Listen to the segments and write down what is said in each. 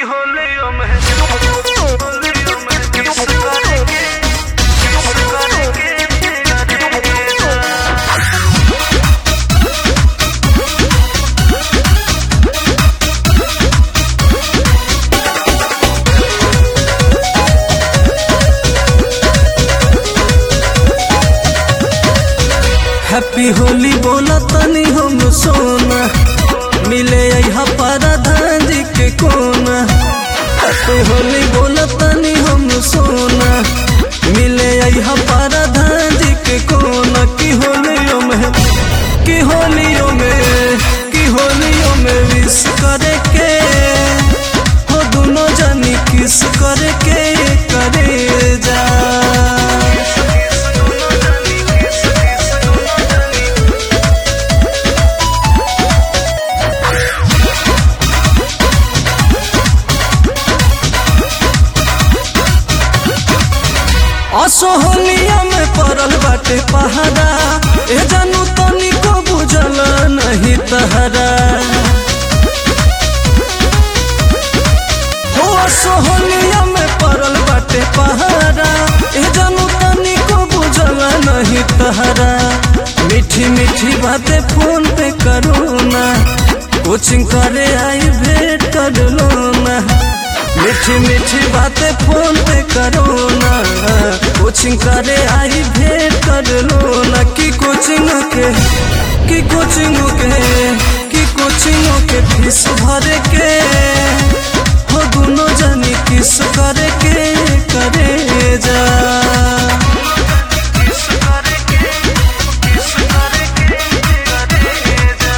होलियो में होलियो में किस करेंगे किस करेंगे करेंगे हैप्पी होली बोला तनी हम सोना मिले यहाँ परधान जी के कोना हैप्पी होली बोला तनी हम सोना मिले यहाँ परधान जी के कोना की होलियों में की होलियों में की होलियों में विश करे के हो दोनों जानी किस करे के करे जा असोहलिया में पड़ल बाटे पहाड़ा ए जानू तनी को बुझल नहीं तहरा हो असोहलिया में पड़ल बाटे पहाड़ा ए जानू तनी को बुझल नहीं तहरा मीठी मीठी बातें फोन पे करो ना कोचिंग करे आई भेंट कर लो ना मीठी मीठी बातें फोन पे करो ना कोचिंग करे आई भेंट कर लो ना कि कोचिंग के कि कोचिंग के कि कोचिंग के फीस भरे के हो दोनों जानी किस करे के करे जा किस करेंगे किस करेंगे करेंगे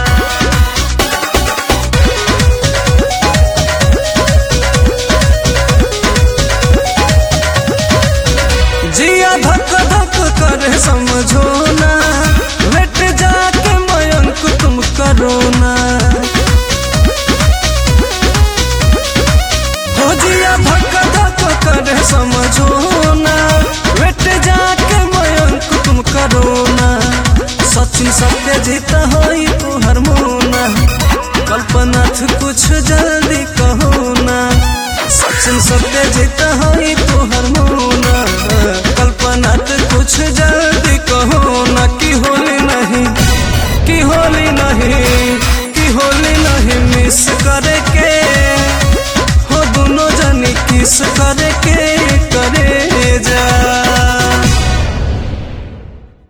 जिया धक धक करे समझो ना लेट जाके मयंक तुम करो ना हो जिया धक धक करे समझो ना लेट जाके मयंक तुम करो ना सचिन सत्य जीत होई तू हरमोना कल्पनाथ कुछ जल्दी कहो ना सचिन सत्य जीत होई तू हरमोना कल्पनाथ कुछ जल्दी कहो ना कि होली नहीं कि होली नहीं कि होली नहीं मिस करे के हो दोनों जनी किस करे